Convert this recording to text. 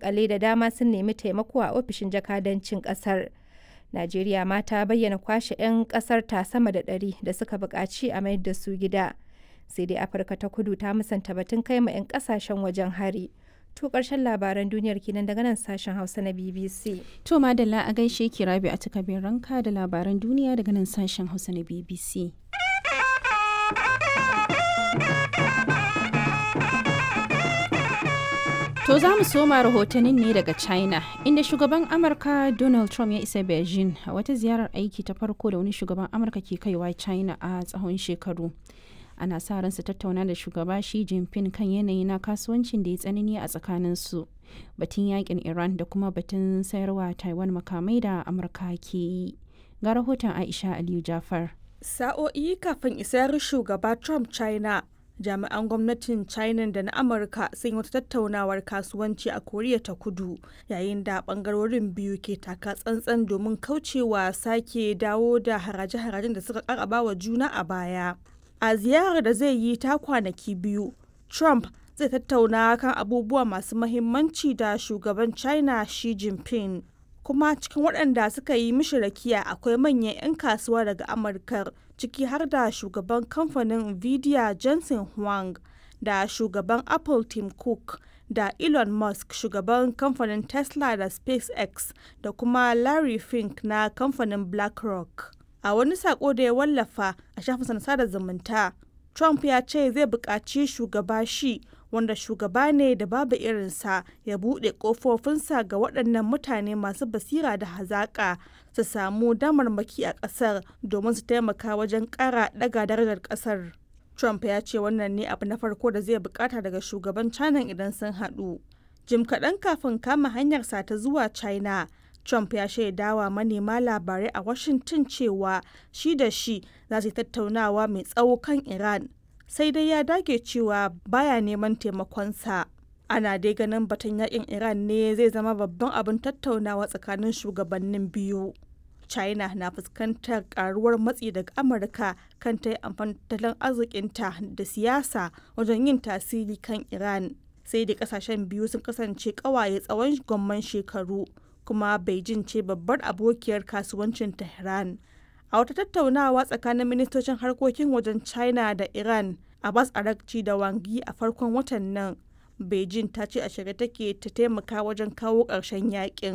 makale da dama sun nemi taimako a ofishin jakadancin kasar. Najeriya ma ta bayyana kwashe 'yan kasar ta sama da ɗari da suka buƙaci a mayar da su gida. Sai dai Afirka ta kudu ta musanta batun kai ma 'yan kasashen wajen hari. To ƙarshen labaran duniyar kenan daga nan sashen Hausa na BBC. To madalla a gaishe ki rabi a takabin ranka da labaran duniya daga nan sashen Hausa na BBC. To za mu soma rahotannin ne daga China, inda shugaban Amurka Donald Trump ya isa Beijing a wata ziyarar aiki ta farko da wani shugaban Amurka ke kaiwa China a tsawon shekaru. Ana sa ran su tattauna da shugaba Xi Jinping kan yanayi na kasuwancin da ya tsanani a tsakaninsu, batun yakin Iran da kuma batun sayarwa Taiwan makamai da Amurka ke yi. Ga rahoton Aisha Aliyu Jafar. Sa'o'i kafin isar shugaba Trump China, jami'an gwamnatin china da na amurka sun yi wata tattaunawar kasuwanci a koriya ta kudu yayin da bangarorin biyu ke taka tsantsan domin kaucewa sake dawo da haraje-harajen da suka karaba wa juna a baya a ziyarar da zai yi ta kwanaki biyu trump zai tattauna kan abubuwa masu mahimmanci da shugaban china xi jinping kuma cikin waɗanda suka yi mishi rakiya akwai manyan 'yan kasuwa daga amurkar ciki har da shugaban kamfanin nvidia jensen huang da shugaban apple tim cook da elon musk shugaban kamfanin tesla da spacex da kuma larry fink na kamfanin blackrock a wani sako da ya wallafa a shafin sada zumunta trump ya ce zai buƙaci shugaba shi wanda shugaba ne da babu irinsa ya buɗe ƙofofinsa ga waɗannan mutane masu basira da hazaƙa su samu damarmaki a ƙasar domin su taimaka wajen ƙara ɗaga darajar ƙasar. Trump ya ce wannan ne abu na farko da zai bukata daga shugaban China idan sun haɗu. Jim kaɗan kafin kama hanyarsa ta zuwa China, Trump ya shaidawa manema labarai a Washington cewa shi da shi za su yi tattaunawa mai tsawo kan Iran sai dai ya dage cewa baya neman taimakonsa. Ana dai ganin batun yakin Iran ne zai zama babban abin tattaunawa tsakanin shugabannin biyu. China na fuskantar karuwar matsi daga Amurka kan ta yi amfani tattalin arzikinta da siyasa wajen yin tasiri kan Iran. Sai dai kasashen biyu sun kasance kawaye tsawon gwamman shekaru, kuma Beijing ce babbar abokiyar kasuwancin Tehran. A wata tattaunawa tsakanin ministocin harkokin wajen China da Iran, Abbas Arakci da Wangi a farkon watan nan, Beijing ta ce a shirye take ta taimaka wajen kawo ƙarshen yakin.